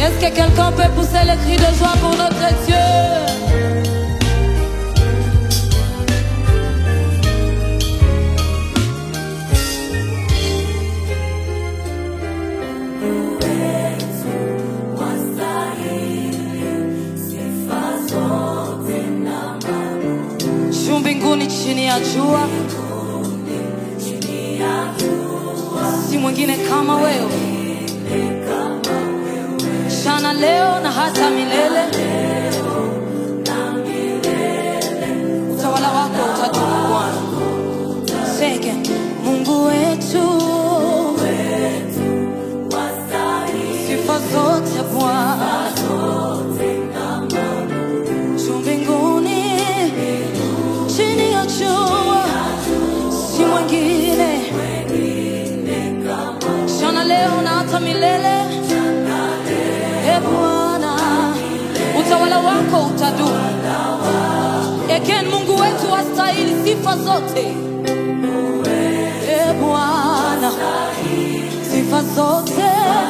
Est-ce que quelqu'un peut pousser le cri de joie pour notre Dieu? juu mbinguni chini ya jua si mwingine kama wewe jana leo na hata milele utawala wako utadumu bwana sege mungu wetu sifa zote bwana juu mbinguni chini ya jua si mwingine jana leo na hata milele e bwana utawala wako utadumu eken mungu wetu wastahili sifa zote e bwana sifa zote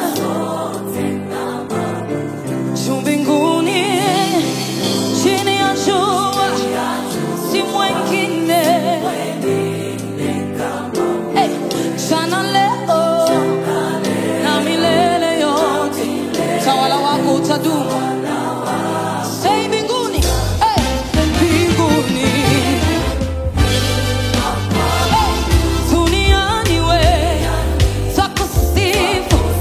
juu mbinguni chini ya jua si mwengine hey, jana leo na milele yote tawala wako utadumu sei mbinguni hey, mbinguni hey, duniani we takusifu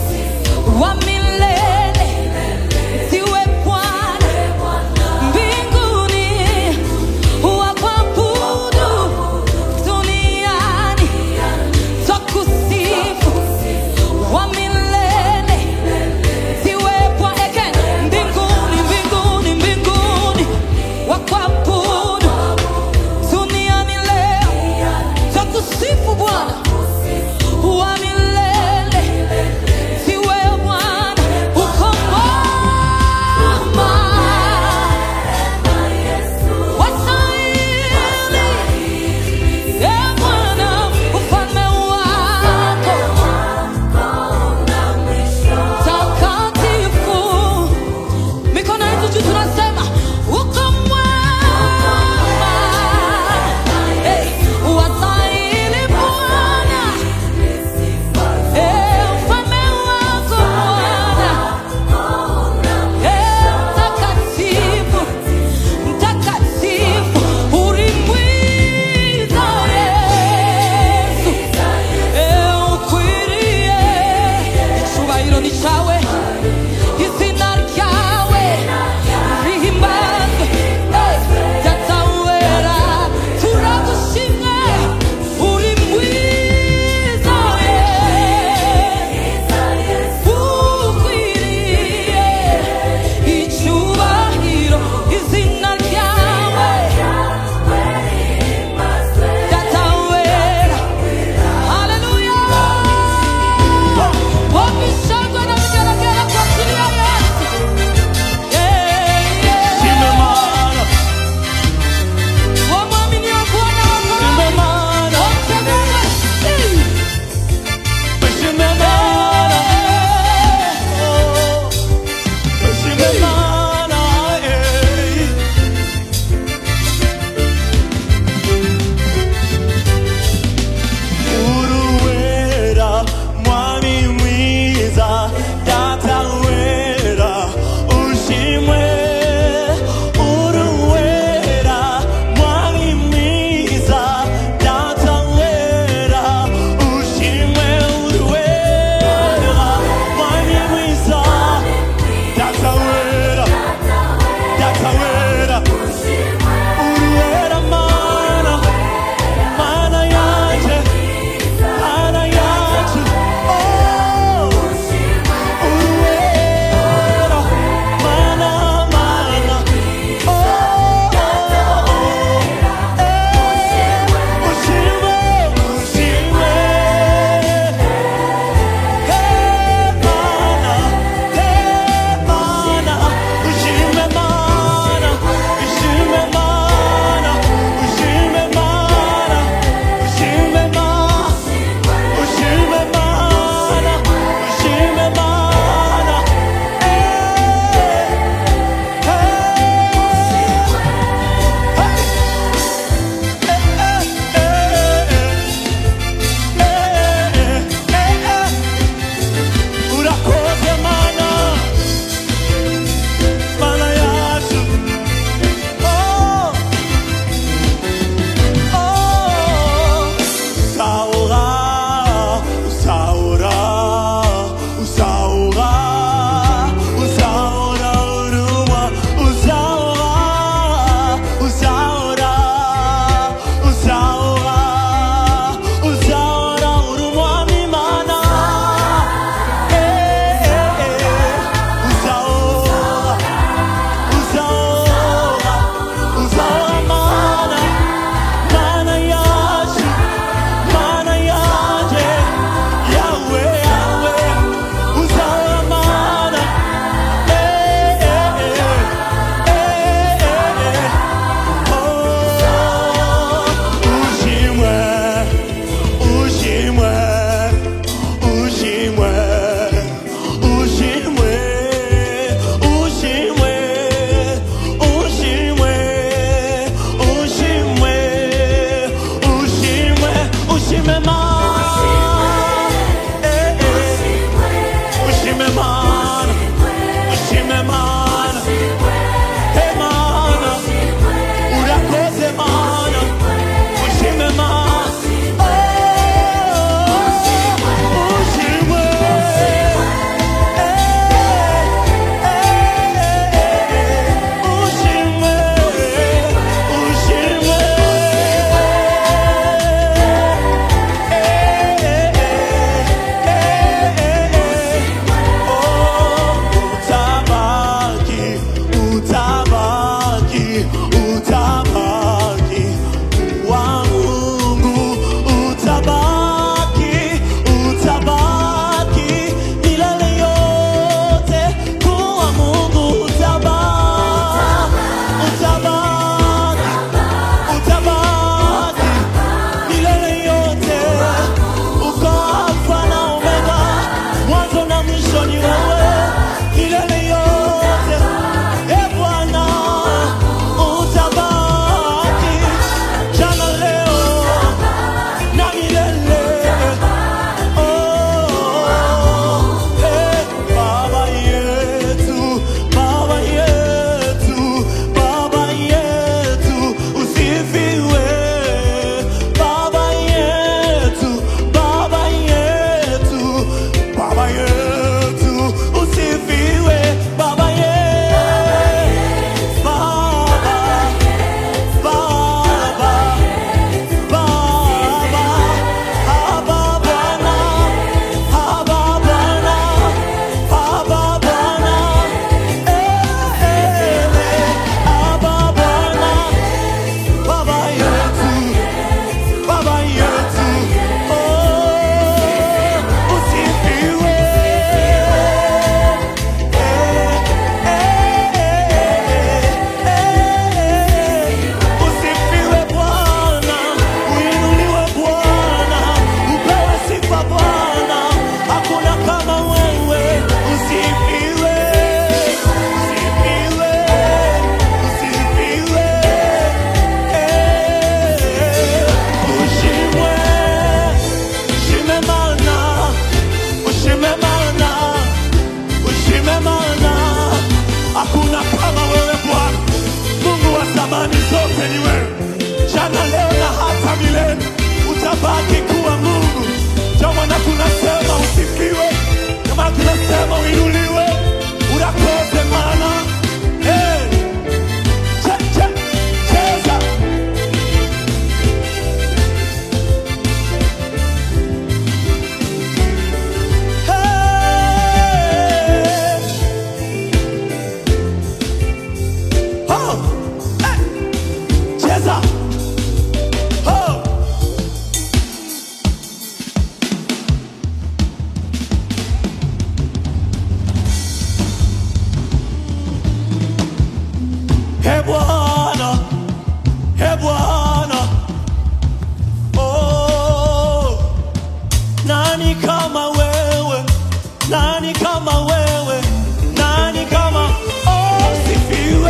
Nani kama wewe? Nani kama wewe? Nani kama oh, sifiwe.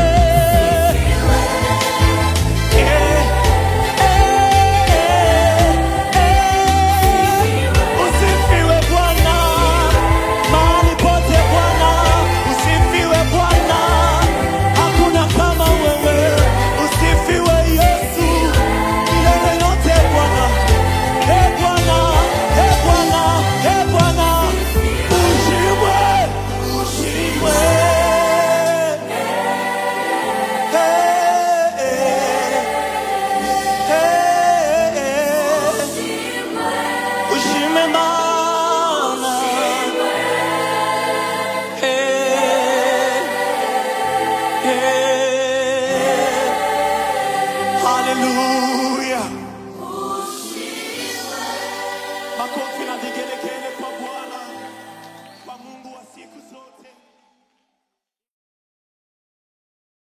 Eh, eh, eh. Usifiwe Bwana, mahali pote Bwana, usifiwe Bwana, hakuna kama wewe. Usifiwe Yesu, milele yote Bwana. Eh Bwana, eh Bwana, eh Bwana, ushimwe, ushimwe. Eh, eh, eh, eh. Ushime Bwana. Eh, eh. Hallelujah. Makofi na vigelegele kwa Bwana, kwa Mungu wa siku zote.